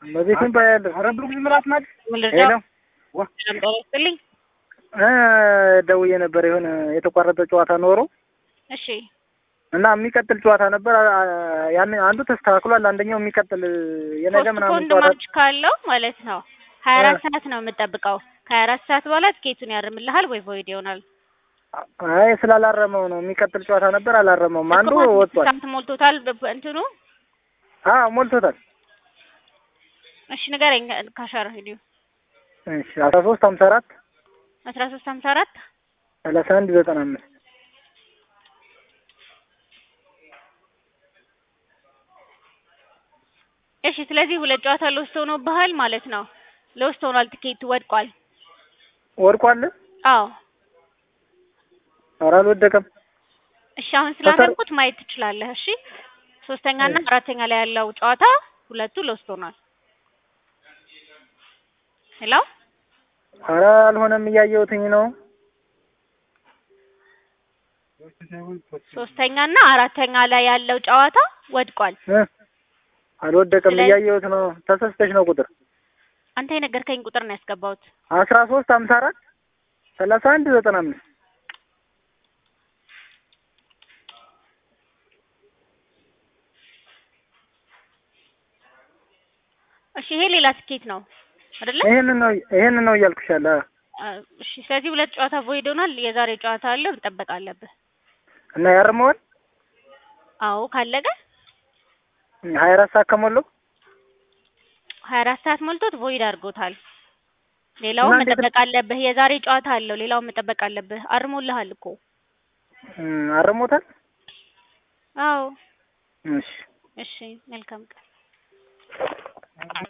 በቤትም ባያለሁ ኧረ ብሩክ ዝም ብላት ናት። ሄሎ ምልጃስጥልኝ እ ደውዬ ነበር የሆነ የተቋረጠ ጨዋታ ኖሮ እሺ እና የሚቀጥል ጨዋታ ነበር። አ- ያን አንዱ ተስተካክሏል። አንደኛው የሚቀጥል የነገ ፖስት ምናምን ፖንድ ጨዋታ ማች ካለው ማለት ነው ሀያ አራት እ። ሰዓት ነው የምጠብቀው። ከሀያ አራት ሰዓት በኋላ ትኬቱን ያርምልሃል ወይ ቮይድ ይሆናል። አይ ስላላረመው ነው። የሚቀጥል ጨዋታ ነበር አላረመውም። አንዱ እኮ ማለት ወጥቷል። ሳምንት ሞልቶታል በ- እንትኑ አዎ ሞልቶታል። እሺ ንገረኝ ካሻር ሂዲዮ እሺ አስራ ሶስት ሀምሳ አራት አስራ ሶስት ሀምሳ አራት ሰላሳ አንድ ዘጠና አምስት እሺ ስለዚህ ሁለት ጨዋታ ለውስጥ ሆኖብሃል ማለት ነው። ለውስጥ ሆኗል፣ ትኬቱ ወድቋል። ወድቋል። አዎ ኧረ አልወደቀም። እሺ አሁን ስላገንኩት ማየት ትችላለህ። እሺ ሶስተኛ እና አራተኛ ላይ ያለው ጨዋታ ሁለቱ ለውስጥ ሆኗል። ሄሎ ኧረ አልሆነም። እያየሁትኝ ነው። ሶስተኛ እና አራተኛ ላይ ያለው ጨዋታ ወድቋል። እ አልወደቀም። ስለዚህ- እያየሁት ነው። ተሰስተሽ ነው ቁጥር አንተ የነገርከኝ ቁጥር ነው ያስገባሁት። አስራ ሶስት ሀምሳ አራት ሰላሳ አንድ ዘጠና አምስት እሺ ይሄ ሌላ ትኬት ነው አይደለ? ይሄንን ነው ይሄንን ነው እያልኩሽ ያለ አ፣ እሺ ስለዚህ ሁለት ጨዋታ ቮይድ ሆኗል። የዛሬ ጨዋታ አለ መጠበቅ አለብህ። እና ያርመዋል አዎ ካለቀ ሀያ አራት ሰዓት ከሞላው ሀያ አራት ሰዓት ሞልቶት ቮይድ አድርጎታል። ሌላውን እና እንዴት- መጠበቅ አለብህ። የዛሬ ጨዋታ አለው። ሌላውን መጠበቅ አለብህ። አርሞልሃል እኮ እም፣ አርሞታል። አዎ። እሺ እሺ መልካም ቀን